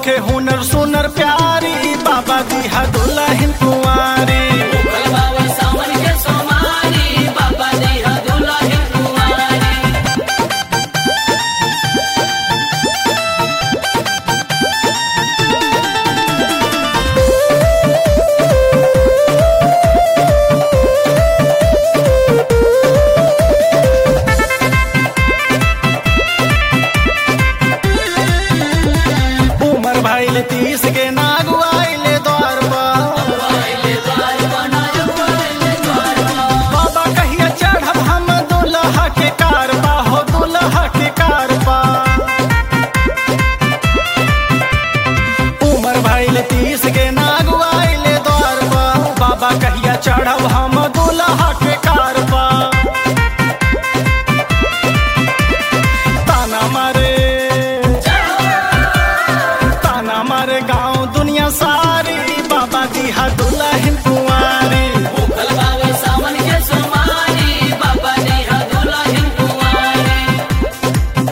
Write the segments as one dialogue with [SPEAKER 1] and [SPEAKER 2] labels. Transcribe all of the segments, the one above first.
[SPEAKER 1] होखे हुनर सुनर प्यारी बाबा दिहा दुल्हन कुंवारी
[SPEAKER 2] बाबा सावन के सोमारी बाबा दिया दुल्हन कुंवारी
[SPEAKER 1] उमर भइल तीस के नागु आइले द्वार पर
[SPEAKER 2] आइले द्वार बनायो आइले द्वार
[SPEAKER 1] बाबा कहिया चढ़ब हम दुल्हा के कारबा हो दुल्हा के कारबा उमर भइल तीस के नागु आइले द्वार पर बाबा कहिया चढ़ब हम दुल्हा के कारबा ताना मारे ताना मारे गांव दुनिया सारी बाबा दिहा दुल्हन कुंवारी
[SPEAKER 2] भूखल बाबा सावन के सोमारी बाबा दिया दुल्हन कुंवारी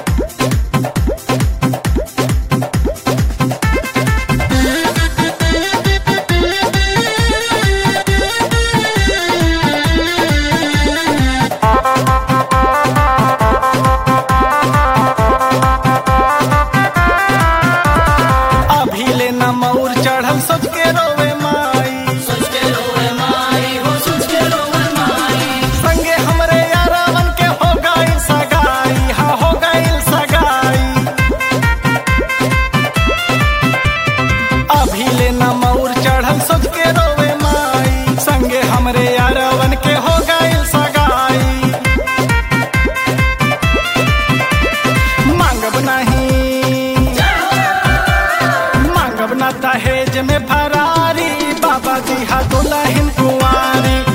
[SPEAKER 1] अभी ले न मऊर चढ़ल सोच के रोवे माई
[SPEAKER 2] सोच के रोवे माई हो सोच के रोवे माई
[SPEAKER 1] संगे हमरे यारावन के हो गई सगाई हा हो गई सगाई अभी ले न मऊर चढ़ल सोच के रोवे माई संगे हमरे यारावन के हो गई सगाई मांगब नहीं मांगब ना दहेज में फरारी बाबा दिहा दुल्हन कुंवारी